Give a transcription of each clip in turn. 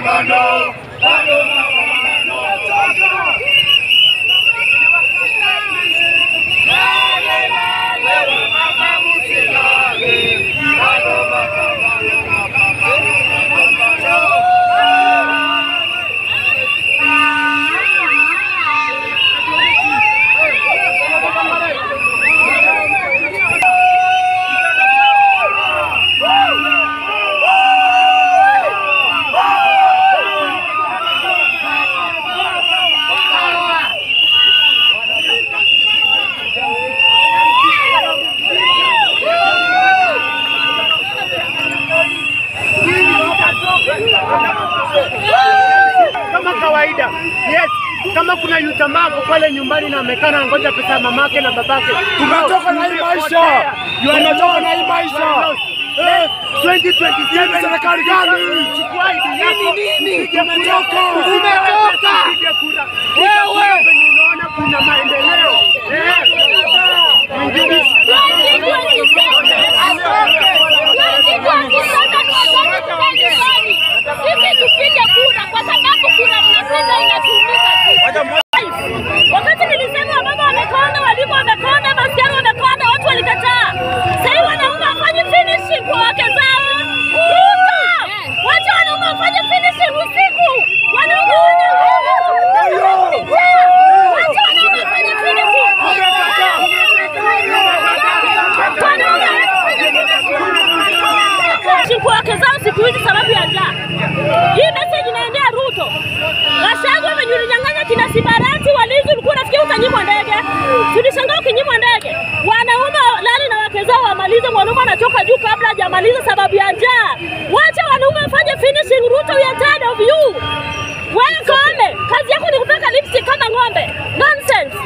mapambano, bado mapambano. Lale, lale, mama msilale, bado mapambano, mapambano, mapambano. kama kawaida. Yes, kama kuna yutamavu pale nyumbani na amekana ngoja pesa ya mamake na babake, Tumetoka na hii maisha. Tumetoka na hii maisha. Eh, 2027 serikali gani? Chukua ID yako. Upige kura. Tumetoka. Tumetoka. Upige kura. Wewe penye unaona kuna maendeleo. Eh. Mwingine Sisi tupige kura kwa sababu kura mnapiga inatumika tu. Wakati nilisema wamama wamekonda, walimu wamekonda, masichana wamekonda, watu walikataa. Sasa wanaume wafanye finishing kwa wake zao. Ruto, wacha wanaume wafanye finishing usiku. Wanaume wana Wacha wanaume wafanye finishing. Siku wake zao siku hizi sababu ya njaa. Hii message inaendea Ruto. Gachagua venye ulinyang'anya kina Sibarati walinzi, ulikuwa unafikia utanyimwa ndege. Tulishangaa ukinyimwa ndege. Wanaume lali na wake zao wamalize, mwanaume anachoka juu kabla hajamaliza sababu ya njaa. Wacha wanaume wafanye finishing. Ruto, we are tired of you. Wewe Koome, kazi yako ni kupaka lipstick kama ng'ombe. Nonsense.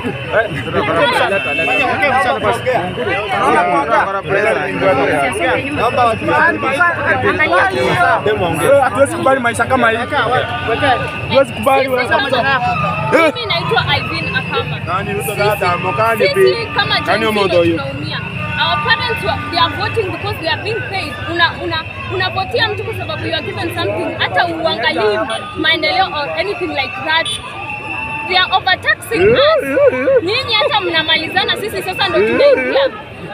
Hatuwezi kubali maisha kama hii. Hatuwezi kubali Sisi kama mimi naitwa Ivin Akama. Sisi kama Gen Z ndio tunaumia. Our parents were, they are voting because they are being paid. Una una unavotia mtu kwa sababu you are given something, hata uangalii maendeleo or anything like that. They are overtaxing us. Nyinyi hata mnamalizana, sisi sasa ndio tunaingia.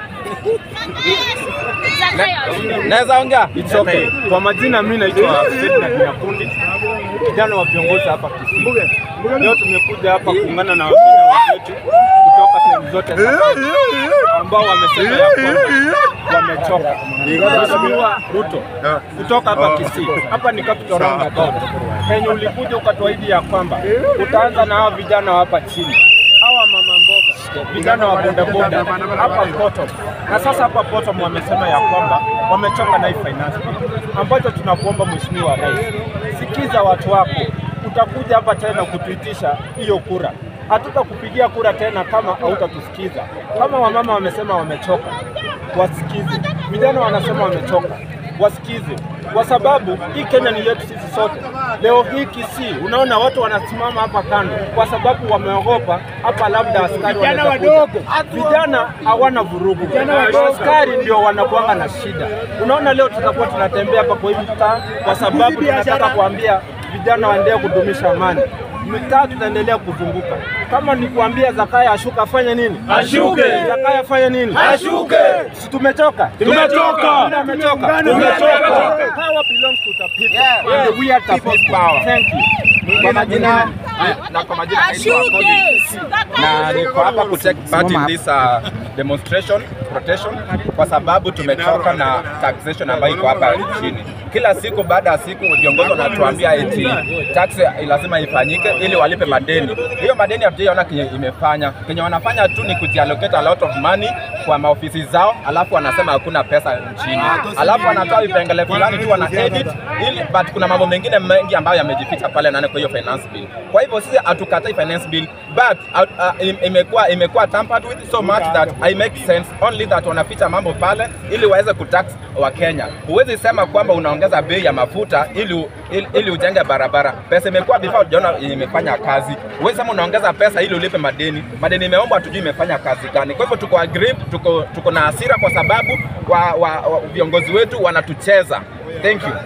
Zakayo. Naweza ongea? It's okay. Kwa majina mimi naitwa Ferdinand Nyakundi, kijana wa viongozi hapa Kisii. Leo tumekuja hapa kuungana na Wakenya wenzetu kutoka sehemu zote za Kenya ambao wamesema ya kwamba wamechoka. Mheshimiwa Ruto kutoka hapa Kisii, hapa ni capital roundabout. Penye ulikuja ukatuahidi ya kwamba utaanza na hao vijana wa hapa chini hawa mama mboga, vijana wa bodaboda hapa bottom, na sasa hapa bottom wamesema ya kwamba wamechoka na hii finance bill, ambacho tunakuomba Mheshimiwa Rais, sikiza watu wako, utakuja hapa tena kutuitisha hiyo kura. Hatutakupigia kura tena kama hautatusikiza. Kama wamama wamesema wamechoka, wasikize. Vijana wanasema wamechoka, wasikize, kwa sababu hii Kenya ni yetu sisi sote. Leo hii Kisii, unaona watu wanasimama hapa kando kwa sababu wameogopa hapa, labda askari Vijana wanaweza kuja. wadogo. Vijana hawana vurugu, askari ndio wanakuanga na shida. Unaona leo tutakuwa tunatembea hapa kwa hii mtaa kwa sababu tunataka kuambia vijana waendelee kudumisha amani. Mitaa tutaendelea kuzunguka. Kama ni kuambia Zakaya ashuka, afanye nini? Ashuke. Zakaya afanye nini? Ashuke. Si tumechoka? Tumetoka. Nani amechoka? Tumetoka. Power belongs to the people. And we are the people. Thank you. Kwa majina na kwa majina naitwa Colin na niko hapa ku take part in this uh, demonstration protection kwa sababu tumechoka na taxation ambayo iko hapa nchini. Kila siku baada ya siku viongozi wanatuambia eti tax lazima ifanyike ili walipe madeni. Hiyo madeni hatujaiona kenye imefanya. Kenye wanafanya tu ni kujiallocate a lot of money kwa maofisi zao, alafu wanasema hakuna pesa nchini, alafu wanatoa vipengele fulani tu wana edit ili, but kuna mambo mengine mengi ambayo yamejificha pale ndani kwa hiyo finance bill. Kwa hivyo sisi hatukatai finance bill but uh, uh, im- imekuwa imekuwa tampered with so much that I make sense only that wanaficha mambo pale ili waweze kutax wa Kenya. Huwezi sema kwamba unaongeza bei ya mafuta ili, u- ili, ili ujenge barabara. Pesa imekuwa before hujaona imefanya kazi. Huwezi sema unaongeza pesa ili ulipe madeni. Madeni imeombwa tujui imefanya kazi gani. Kwa hivyo tuko agree, tuko, tuko na hasira kwa sababu wa, wa, wa, viongozi wetu wanatucheza. Thank you.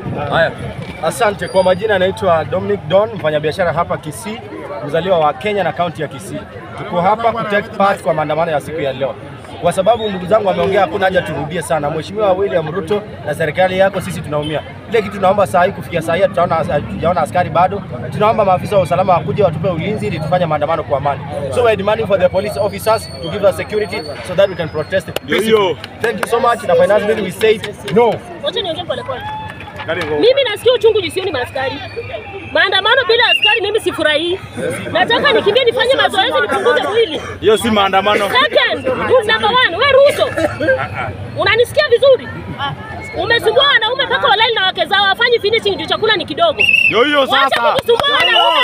Haya, asante. Kwa majina anaitwa Dominic Don, mfanyabiashara hapa Kisii, mzaliwa wa Kenya na kaunti ya Kisii. Tuko hapa ku take part kwa maandamano ya siku ya leo, kwa sababu ndugu zangu wameongea, hakuna haja turudie sana. Mheshimiwa William Ruto na serikali yako, sisi tunaumia. Ile kitu tunaomba saa hii, kufikia saa hii tutaona hatujaona askari bado. Tunaomba maafisa wa usalama wakuje watupe ulinzi ili tufanye maandamano kwa amani. So we are demanding for the police officers to give us security so that we can protest peacefully. Thank you so much. Na finance bill we say no. Wacha niongee polepole. Mimi nasikia uchungu jisioni maaskari. Maandamano bila askari mimi sifurahii. Nataka nikimbie nifanye mazoezi nipunguze mwili. Hiyo si maandamano. Second, rule number one, we Ruto. Unanisikia vizuri? Umesumbua wanaume mpaka walali na wake zao wafanyi finishing juu chakula ni kidogo. Ndio hiyo Wacha sasa. kukusumbua wanaume.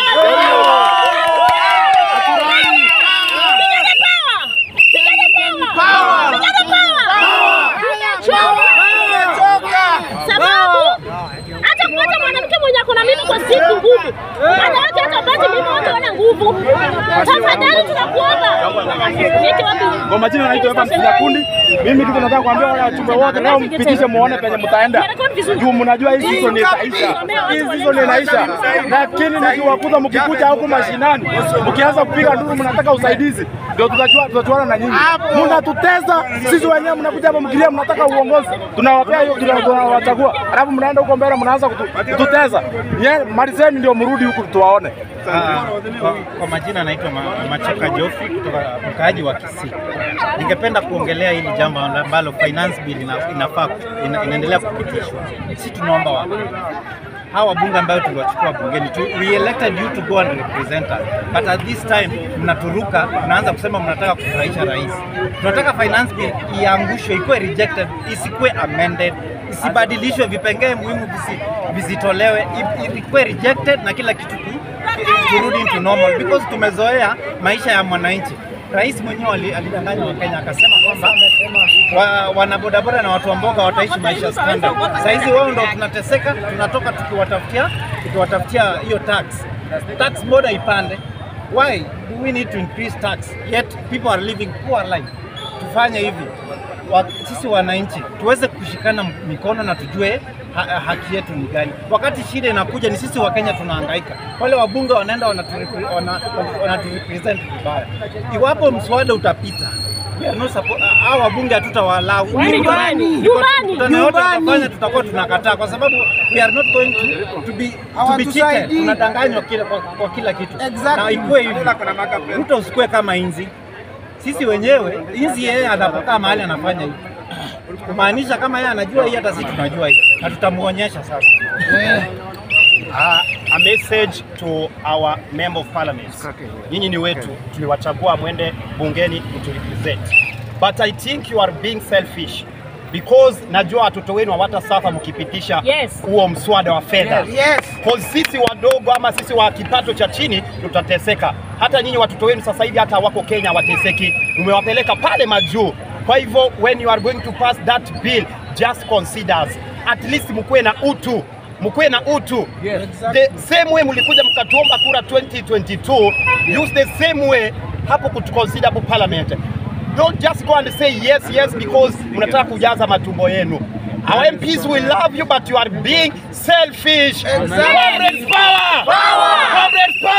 Vijana power! Vijana power! Vijana power! Tumechoka. Sababu hata kupata mwanamke mwenye ako na mimi kwa siku ngumu. Wanawake hata pati mimi wote wana nguvu. Tafadhali tunakuomba. Niki wapi? Kwa majina naitwa Evans Nyakundi. Mimi kitu nataka kuambia wale wachumba wote leo mpitishe muone penye mtaenda. Juu mnajua hii season itaisha. Hii season inaisha. Lakini nikiwakuta mkikuja huku mashinani, mkianza kupiga nduru mnataka usaidizi. Ndio tutachua tutachuana na nyinyi. Mnatutesa sisi wenyewe mnakuja hapa mkilia mnataka uongozi. Tunawapea hiyo tuna- tunawachagua. Alafu mnaenda huko mbele mnaanza kutu- kututesa. Nye malizeni ndio mrudi huku tuwaone. Ah, kwa, kwa majina naitwa Ma, Machoka Jofi kutoka mkaaji wa Kisii. Ningependa kuongelea hili jambo ambalo finance bill ina, inafaa ina, inaendelea kupitishwa. Sisi tunaomba wa hawa wabunge ambayo tuliwachukua bungeni tu, we elected you to go and represent us but at this time mnaturuka, mnaanza kusema mnataka kufurahisha rais. Tunataka finance bill iangushwe, ikuwe rejected, isikuwe amended, isibadilishwe, vipengee muhimu visi, visitolewe, i- ikuwe rejected na kila kitu tu turudi into normal because tumezoea maisha ya mwananchi. Rais mwenyewe ali- alidanganya Wakenya akasema kwamba wa, wanabodaboda na watu wa mboga wataishi maisha standard. Saa hizi wao ndo tunateseka, tunatoka tukiwatafutia tukiwatafutia hiyo tax tax boda ipande. Why do we need to increase tax yet people are living poor life? Tufanye hivi wa, sisi wananchi tuweze kushikana mikono na tujue ha, haki yetu ni gani. Wakati shida inakuja, ni sisi Wakenya tunahangaika. Wale wabunge wanaenda wanaturepresent wana, wanaturepresent vibaya. Iwapo mswada utapita we are not suppo- hao wabunge hatutawalau Waende nyumbani. Nyumbani. tutafanya tutakuwa tunakataa kwa sababu we are not going to, to be to be cheated. Tunadanganywa kila, kwa, kwa kila kitu na ikuwe hivi. Ruto usikue kama inzi sisi wenyewe inzi yeye anapokaa mahali anafanya hivi kumaanisha kama yeye anajua hii hata sisi tunajua hii na tutamuonyesha sasa Uh, a message to our member of parliament. Nyinyi ni wetu, tuliwachagua mwende bungeni kuturepresent. But I think you are being selfish because najua watoto wenu hawatasafa mkipitisha Yes. huo mswada wa fedha. Cause sisi wadogo ama sisi wa kipato cha chini tutateseka. Hata nyinyi watoto wenu sasa hivi hata wako Kenya wateseki, umewapeleka pale majuu. Kwa hivyo when you are going to pass that bill just consider at least mkuwe na utu mkuwe na utu yes, exactly. The same way mlikuja mkatuomba kura 2022 use the same way hapo kutuconsider hapo parliament don't just go and say yes yes because mnataka kujaza matumbo yenu Our MPs will love you but you are being selfish. Exactly. Comrades power! Power! Comrades power!